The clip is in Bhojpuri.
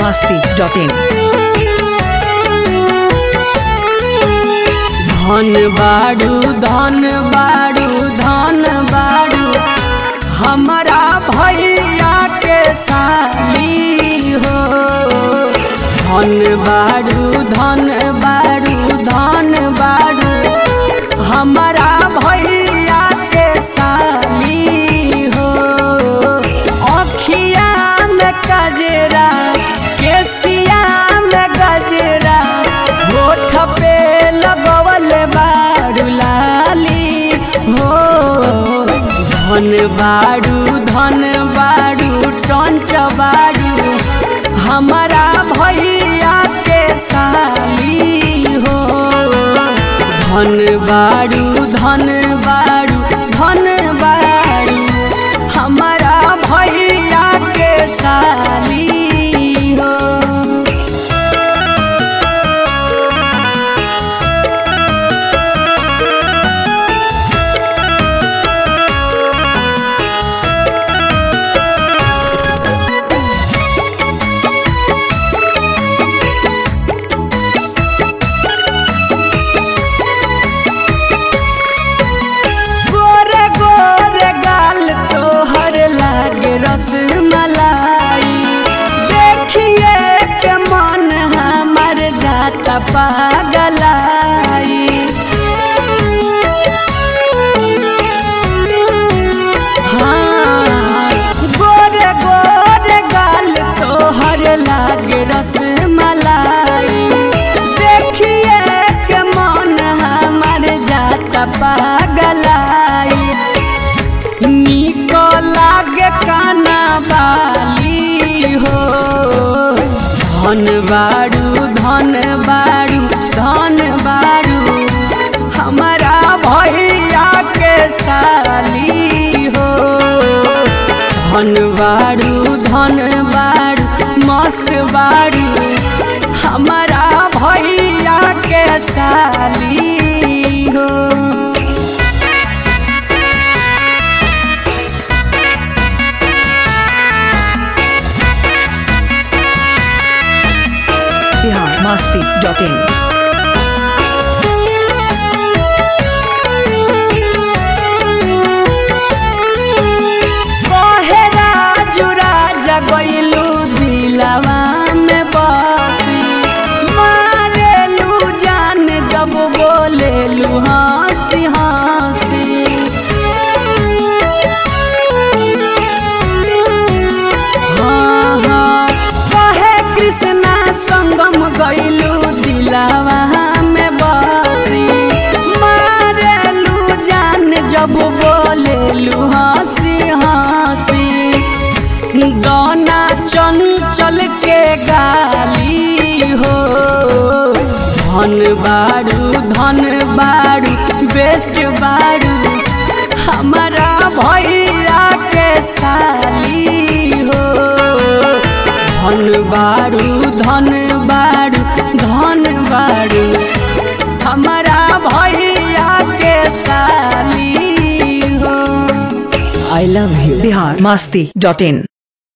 masti.in. धन बाड़ू धन बाड़ू धन बाड़ू हमारा भैया के साली हो धन बाड़ू धन बाड़ू धन बाड़ू हमारा भैया के साली हो अखिया में कजरा केसिया में गजरा होठ पे लगवल बाड़ू लाली हो धन बाड़ू धन बाड़ू टंच बाड़ू हमारा भैया के साली हो धन बाड़ू धन बाड़ू धन बाड़ू हमारा भैया के साली हो गोरे गोरे गाल तोहर लागे रसमलाई देखिए के मन हमर जाता पागलाई हाँ, गोरे गोरे गाल तोहर लागे रसमलाई देखिए के मन हमर जाता पागलाई निक लागे काना बाली हो धन बाड़ू धन बाड़ू धन बाड़ू हमारा भैया के साली हो धन बाड़ू धन बाड़ू मस्त बाड़ू हमारा भैया के साली हो Bihar masti.in. बहेरा जुरा जगैलू दिलवा में बसी मारेलू जान जब बोलेलू हंसी हंसी हाँ हाँ कहे कृष्णा संगम गैलू दिलवा में बसी मारेलू जान जब बोलेलू हंसी हंसी गाना चंचल के गाली हो धन बाड़ू धन बाड़ू बेस्ट बाड़ू हमारा भैया के साली हो धन बाड़ू धन बाड़ू धन बाड़ू हमारा भैया के साली हो I love you Bihar masti.in.